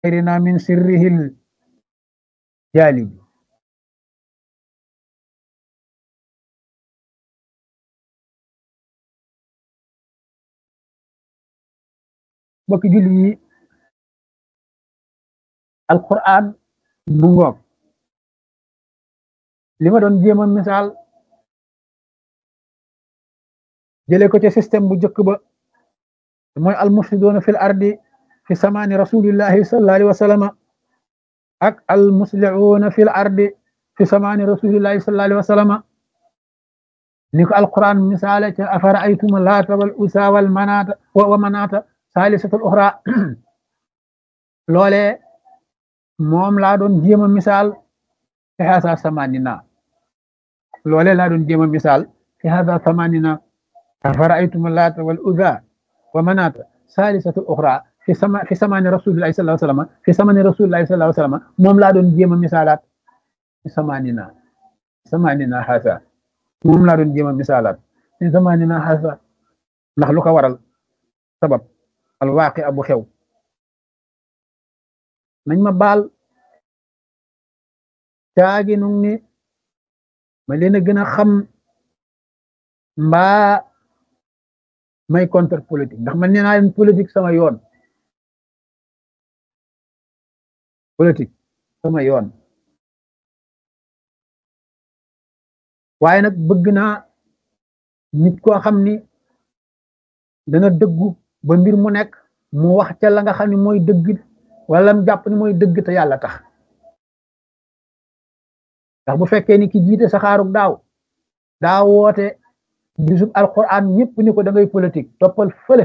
غيرنا من سره الجالب bokk julli yi alquran bu ngoog li ma doon jéem a misaal jëlee ko ci système bu njëkk ba mooy almufsidoona fil ardi fi samaani rasulillahi sallallahu alayhi wa sallama ak almuslihuuna fil ardi fi samaani rasulillahi sallallahu alayhi wa sallama ni ko alquran misaale ca afara aytuma laata wal usa wal manaata wa manaata saalisatul uxra loole moom laa doon jéem a misaal fi haasa samanina loole laa doon jéem a misaal fi haasa samanina afara'aytum laata wal uzza wa manaata saalisatul uxra fi sama fi samani rasulillahi sallallahu alayhi wa sallam fi samani rasulillahi sallallahu alayhi wa sallam moom laa doon jéem a misaalaat fi samanina samanina haasa moom laa doon jéem a misaalaat fi samanina haasa ndax lu ko waral sabab alwaaqi abu xew nañ ma baal caagi nu ni ma leen a gën a xam mbaa may contre politique ndax man nee naa leen politique sama yoon politique sama yoon waaye nag bëgg naa nit koo xam ni dana dëggu ba mbir mu nekk mu wax ca la nga xam ne mooy dëgg wala mu jàpp ni mooy dëgg te yàlla tax ndax bu fekkee ni ki jiite saxaarug daaw daa woote bisub alquran ñëpp ni ko da ngay politique toppal fële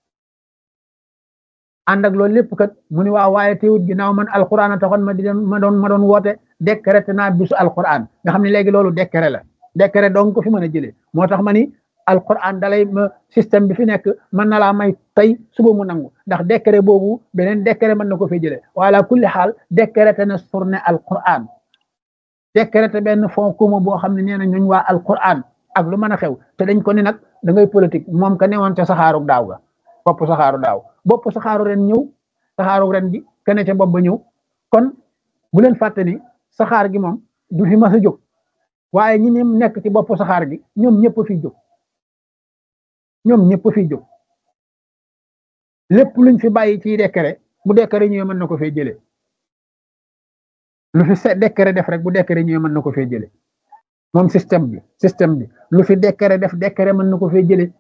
ànd ak loolu lépp kat mu ni waa waaye teewut ginnaaw man alquran a taxoon ma di ma doon ma doon woote décrété naa bisu alquran nga xam ne léegi loolu décret la décret donc ko fi mën a jëlee moo tax ma ni alquran dalay ma système bi fi nekk mën na laa may tey suba mu nangu ndax décret boobu beneen décret mën na ko fay jëlee wala kulli xaal décrété na journée alquran décrété benn fond commun boo xam ne nee na ñooñ waa alquran ak lu mën a xew te dañ ko ni nag da ngay politique moom ka newoon ca saxaaru daaw ga bopp saxaaru daaw bopp saxaaru ren ñëw saxaaru ren gi kene ca bopp ba ñëw kon bu leen fàtte ni saxaar gi moom du fi mas a jóg waaye ñi ne nekk ci bopp saxaar gi ñoom ñëpp fi jóg ñoom ñëpp fi jóg lépp luñ fi bàyyi ci décret bu décret ñëwee mën na ko fee jëlee lu fi se décret def rek bu décret ñëwee mën na ko fee jëlee moom système bi système bi lu fi décret def décret mën na ko fee jëlee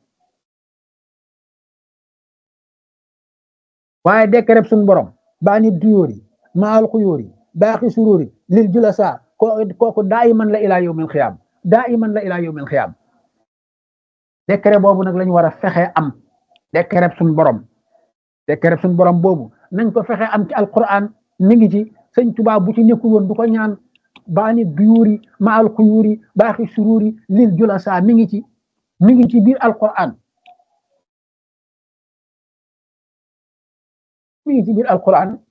waaye décret suñu borom baa nit duyóor yi maal xuyóor yi baaxi suróor yi lil julasa kooku daa iman la ilaa yawmil xiyaam daa iman la ilaa yawmil xiyaam décret boobu nag lañu war a fexe am décret suñu borom décret suñu borom boobu nañ ko fexe am ci alquran mi ngi ci sëñ Tuubaa bu ci nekkul woon du ko ñaan baani duyuri maal xuyuri baaxi sururi lil julasa mi ngi ci mi ngi ci biir alquran mi ngi ci biir alquran